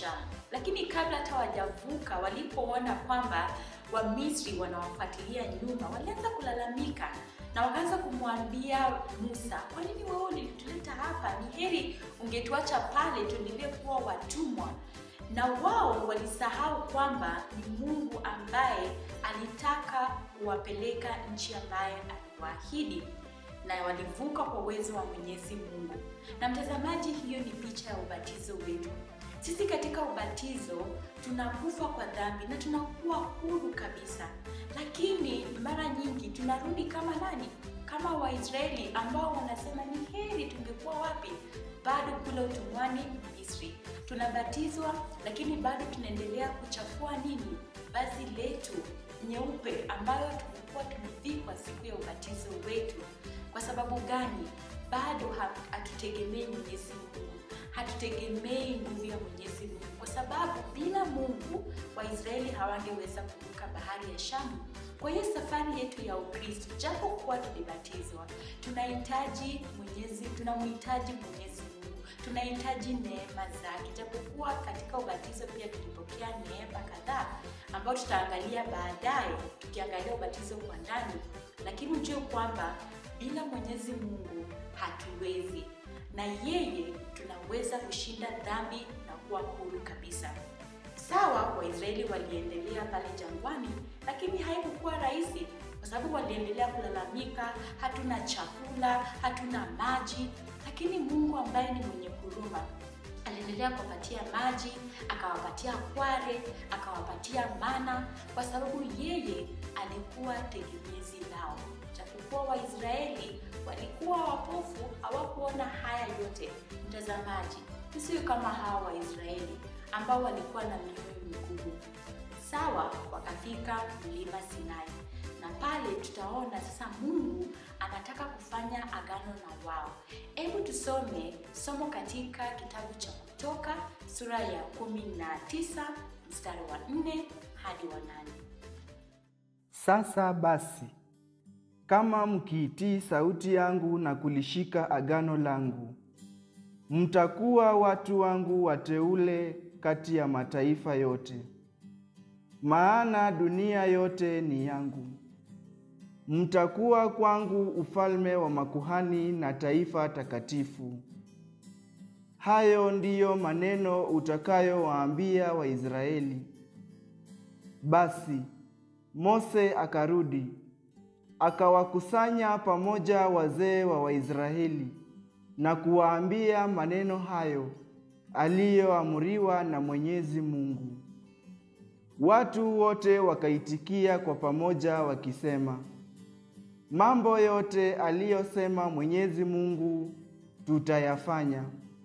Shamu. Lakini kabla hata wajavuka, walipoona kwamba Wamisri wanawafuatilia nyuma, walianza kulalamika na wakaanza kumwambia Musa, kwa nini wewe ulituleta hapa? Ni heri ungetuacha pale tuendelee kuwa watumwa. Na wao walisahau kwamba ni Mungu ambaye alitaka kuwapeleka nchi ambaye aliwaahidi na walivuka kwa uwezo wa Mwenyezi Mungu. Na mtazamaji, hiyo ni picha ya ubatizo wetu. Sisi katika ubatizo tunakufa kwa dhambi na tunakuwa huru kabisa, lakini mara nyingi tunarudi kama nani? Kama Waisraeli ambao wanasema ni heri tungekuwa wapi? Bado kule utumwani Misri. Tunabatizwa lakini bado tunaendelea kuchafua nini? Vazi letu nyeupe ambayo tulikuwa tumevikwa siku ya ubatizo wetu. Kwa sababu gani? Bado hatutegemei Mwenyezi Mungu, hatutegemei nguvu ya Mwenyezi Mungu, kwa sababu bila Mungu Waisraeli hawangeweza kuvuka bahari ya Shamu. Kwa hiyo safari yetu ya Ukristo, japo kuwa tulibatizwa, tunahitaji Mwenyezi, tunamhitaji Mwenyezi Mungu, tunahitaji neema zake, japokuwa katika ubatizo pia tulipokea neema kadhaa ambayo tutaangalia baadaye, tukiangalia ubatizo kwa ndani, lakini ujue kwamba bila Mwenyezi Mungu hatuwezi, na yeye tunaweza kushinda dhambi na kuwa huru kabisa. Sawa, Waisraeli waliendelea pale jangwani, lakini haikukuwa rahisi kwa sababu waliendelea kulalamika, hatuna chakula, hatuna maji. Lakini Mungu ambaye ni mwenye huruma aliendelea kuwapatia maji, akawapatia kware, akawapatia mana, kwa sababu yeye alikuwa tegemezi lao. Japokuwa Waisraeli walikuwa wapofu, hawakuona haya yote. Mtazamaji, tusiwe kama hawa Waisraeli ambao walikuwa na mioyo migumu. Sawa, wakafika mlima Sinai, na pale tutaona sasa Mungu anataka kufanya agano na wao. Hebu tusome somo katika kitabu cha Kutoka sura ya kumi na tisa mstari wa nne hadi wa nane. Sasa basi, kama mkiitii sauti yangu na kulishika agano langu, mtakuwa watu wangu wateule kati ya mataifa yote, maana dunia yote ni yangu. Mtakuwa kwangu ufalme wa makuhani na taifa takatifu. Hayo ndiyo maneno utakayowaambia Waisraeli. Basi Mose akarudi akawakusanya pamoja wazee wa Waisraeli na kuwaambia maneno hayo aliyoamriwa na Mwenyezi Mungu. Watu wote wakaitikia kwa pamoja wakisema, mambo yote aliyosema Mwenyezi Mungu tutayafanya.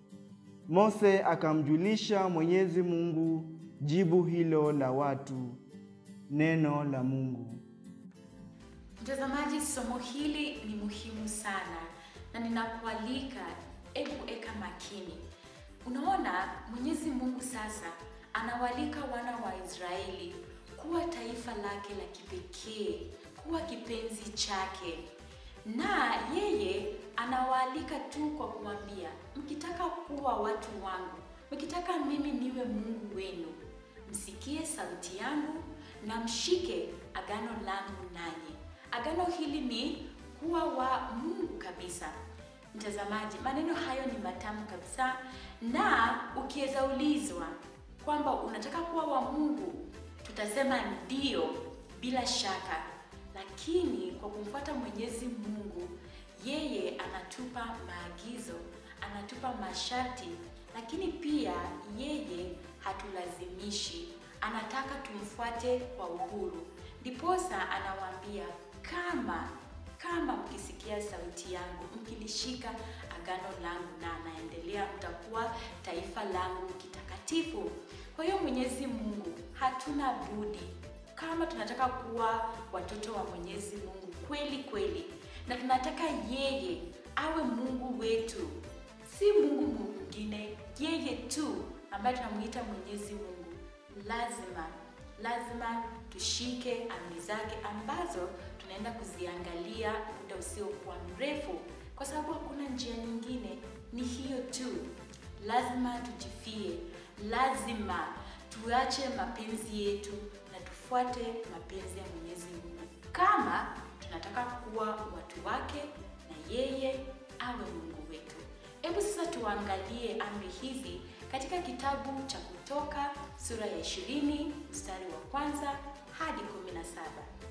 Mose akamjulisha Mwenyezi Mungu jibu hilo la watu. Neno la Mungu. Mtazamaji, somo hili ni muhimu sana na ninakualika, hebu eka makini. Unaona, Mwenyezi Mungu sasa anawalika wana wa Israeli kuwa taifa lake la kipekee, kuwa kipenzi chake, na yeye anawaalika tu kwa kuambia, mkitaka kuwa watu wangu, mkitaka mimi niwe Mungu wenu, msikie sauti yangu na mshike agano langu nanyi. Agano hili ni kuwa wa Mungu kabisa. Mtazamaji, maneno hayo ni matamu kabisa, na ukiweza ulizwa kwamba unataka kuwa wa Mungu, tutasema ndio, bila shaka. Lakini kwa kumfuata Mwenyezi Mungu, yeye anatupa maagizo, anatupa masharti, lakini pia yeye hatulazimishi, anataka tumfuate kwa uhuru. Ndiposa anawaambia kama kama mkisikia sauti yangu, mkilishika agano langu, na anaendelea, mtakuwa taifa langu kitakatifu. Kwa hiyo Mwenyezi Mungu, hatuna budi kama tunataka kuwa watoto wa Mwenyezi Mungu kweli kweli, na tunataka yeye awe Mungu wetu, si Mungu mwingine, yeye tu ambaye tunamuita Mwenyezi Mungu, lazima lazima tushike amri zake ambazo tunaenda kuziangalia muda usiokuwa mrefu, kwa sababu hakuna njia nyingine, ni hiyo tu. Lazima tujifie, lazima tuache mapenzi yetu na tufuate mapenzi ya Mwenyezi Mungu kama tunataka kuwa watu wake na yeye awe Mungu wetu. Hebu sasa tuangalie amri hizi katika kitabu cha Kutoka sura ya 20 mstari wa kwanza hadi 17.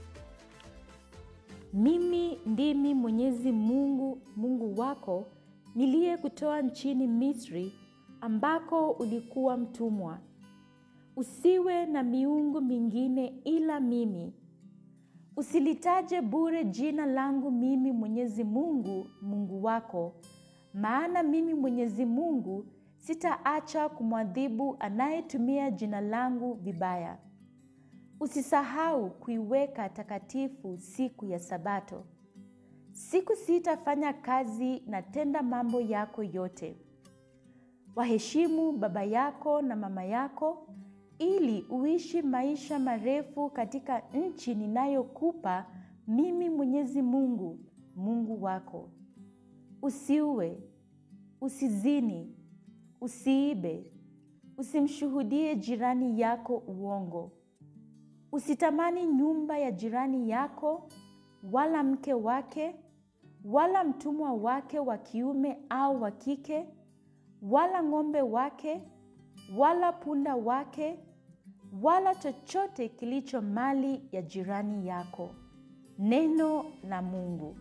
Mimi ndimi Mwenyezi Mungu, Mungu wako, niliyekutoa nchini Misri ambako ulikuwa mtumwa. Usiwe na miungu mingine ila mimi. Usilitaje bure jina langu mimi Mwenyezi Mungu, Mungu wako, maana mimi Mwenyezi Mungu sitaacha kumwadhibu anayetumia jina langu vibaya. Usisahau kuiweka takatifu siku ya Sabato. Siku sita fanya kazi na tenda mambo yako yote. Waheshimu baba yako na mama yako ili uishi maisha marefu katika nchi ninayokupa mimi Mwenyezi Mungu, Mungu wako. Usiue, usizini, usiibe, usimshuhudie jirani yako uongo. Usitamani nyumba ya jirani yako, wala mke wake, wala mtumwa wake wa kiume au wa kike, wala ng'ombe wake, wala punda wake, wala chochote kilicho mali ya jirani yako. Neno la Mungu.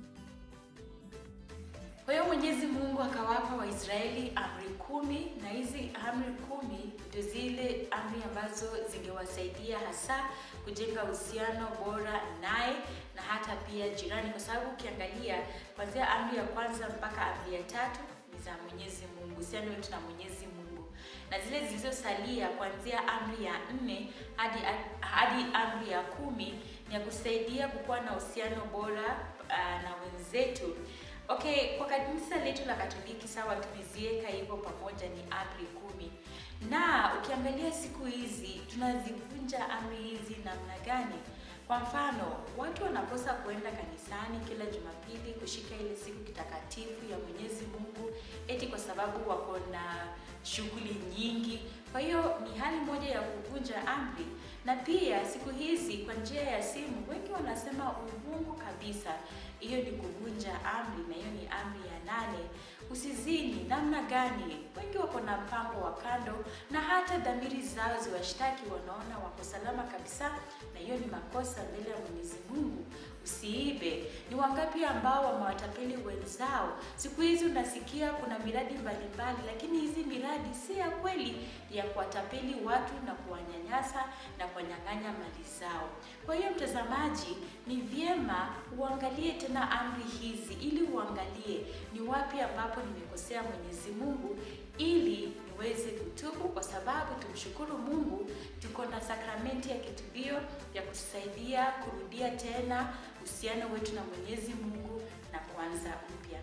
Kwa hiyo Mwenyezi Mungu akawapa Waisraeli amri kumi, na hizi amri kumi ndio zile amri ambazo zingewasaidia hasa kujenga uhusiano bora naye na hata pia jirani, kwa sababu ukiangalia kuanzia amri ya kwanza mpaka amri ya tatu ni za Mwenyezi Mungu, uhusiano wetu na Mwenyezi Mungu, na zile zilizosalia kuanzia amri ya nne hadi hadi amri ya kumi ni ya kusaidia kukuwa na uhusiano bora uh, na wenzetu. Okay, kwa kanisa letu la Katoliki sawa, tumeziweka hivyo pamoja, ni amri kumi, na ukiangalia siku hizi tunazivunja amri hizi namna gani? Kwa mfano, watu wanakosa kuenda kanisani kila Jumapili kushika ile siku kitakatifu ya Mwenyezi Mungu eti kwa sababu wako na shughuli nyingi. Kwa hiyo ni hali moja ya kuvunja amri, na pia siku hizi kwa njia ya simu wengi wanasema uongo kabisa. Hiyo ni kuvunja amri, na hiyo ni amri ya nane. Usizini. Namna gani? Wengi wako na mpango wa kando, na hata dhamiri zao ziwashtaki, wanaona wako salama kabisa, na hiyo ni makosa mbele ya Mwenyezi Mungu. Usiibe. Ni wangapi ambao wamewatapeli wenzao? Siku hizi unasikia kuna miradi mbalimbali, lakini hizi miradi si ya kweli, ya kuwatapeli watu na kuwanyanyasa na kuwanyang'anya mali zao. Kwa hiyo, mtazamaji, ni vyema uangalie tena amri hizi, ili uangalie ni wapi ambapo nimekosea Mwenyezi Mungu, ili niweze kutubu, kwa sababu tumshukuru Mungu, tuko na sakramenti ya kitubio ya kutusaidia kurudia tena uhusiano wetu na Mwenyezi Mungu na kuanza upya.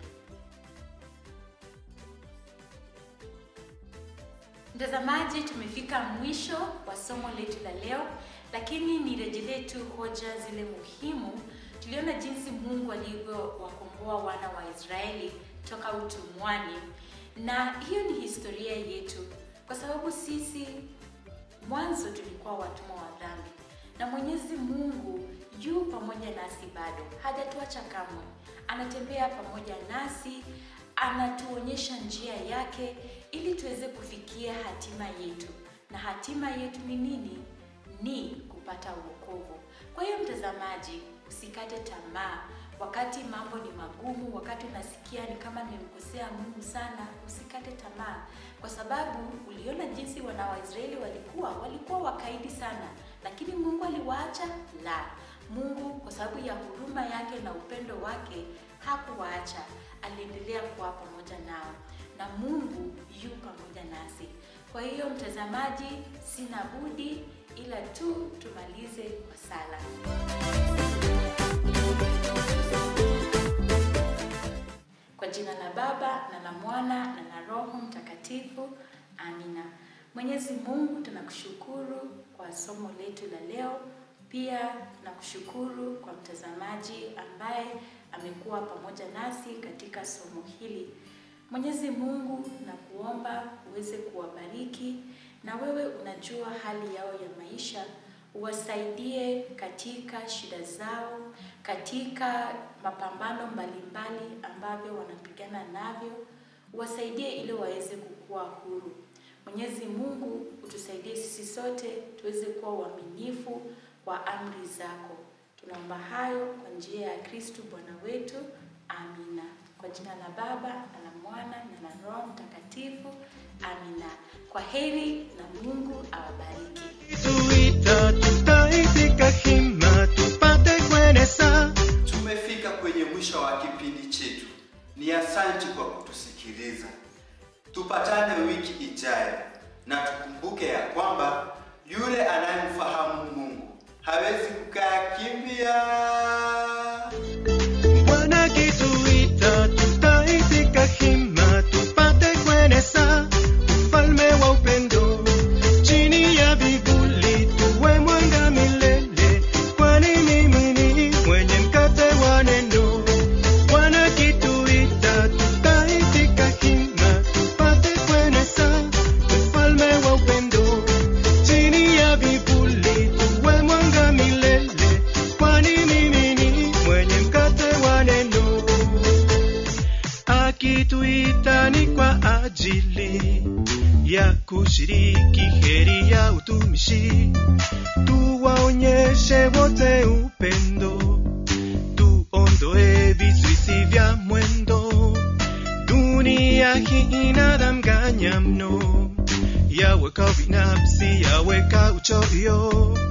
Mtazamaji, tumefika mwisho wa somo letu la leo, lakini nirejelee tu hoja zile muhimu. Tuliona jinsi Mungu alivyowakomboa wana wa Israeli toka utumwani, na hiyo ni historia yetu, kwa sababu sisi mwanzo tulikuwa watumwa wa dhambi, na Mwenyezi Mungu yu pamoja nasi bado, hajatuacha kamwe. Anatembea pamoja nasi, anatuonyesha njia yake ili tuweze kufikia hatima yetu, na hatima yetu ni nini? Ni kupata wokovu. Kwa hiyo mtazamaji, usikate tamaa wakati mambo ni magumu, wakati unasikia ni kama nimemkosea Mungu sana, usikate tamaa, kwa sababu uliona jinsi wana wa Israeli walikuwa walikuwa wakaidi sana, lakini Mungu aliwaacha? La, Mungu kwa sababu ya huruma yake na upendo wake hakuwaacha, aliendelea kuwa pamoja nao, na Mungu yu pamoja nasi. Kwa hiyo mtazamaji, sina budi ila tu tumalize kwa sala. Kwa jina la Baba na la Mwana na la Roho Mtakatifu, amina. Mwenyezi Mungu, tunakushukuru kwa somo letu la leo. Pia tunakushukuru kwa mtazamaji ambaye amekuwa pamoja nasi katika somo hili. Mwenyezi Mungu, na kuomba uweze kuwabariki na wewe unajua hali yao ya maisha, uwasaidie katika shida zao, katika mapambano mbalimbali ambavyo wanapigana navyo, uwasaidie ili waweze kukua huru. Mwenyezi Mungu utusaidie sisi sote tuweze kuwa uaminifu kwa amri zako. Tunaomba hayo kwa njia ya Kristu Bwana wetu. Amina. Kwa jina la Baba na la Mwana na la Roho Mtakatifu. Amina. Kwa heri na Mungu awabariki. tuita tutaitika hima tupate kueneza Tumefika kwenye mwisho wa kipindi chetu. Ni asante kwa kutusikiliza. Tupatane wiki ijayo, na tukumbuke ya kwamba yule anayemfahamu Mungu hawezi kukaa kimya. Bwana kituita tutaitika hima tupate kueneza ufalme wa upendo chini ya vivuli tuwe mwanga milele kwani mimi ni mwenye mkate wa neno Bwana kituita tutaitika hima tupate kueneza ufalme wa upendo chini ya vivuli tuwe mwanga milele kwani mimi ni mwenye mkate wa neno akituita ni kwa ajili ya kushiriki heri ya utumishi tuwaonyeshe wote upendo tuondoe vizuizi vya mwendo dunia hii inadanganya mno yaweka binafsi yaweka uchoyo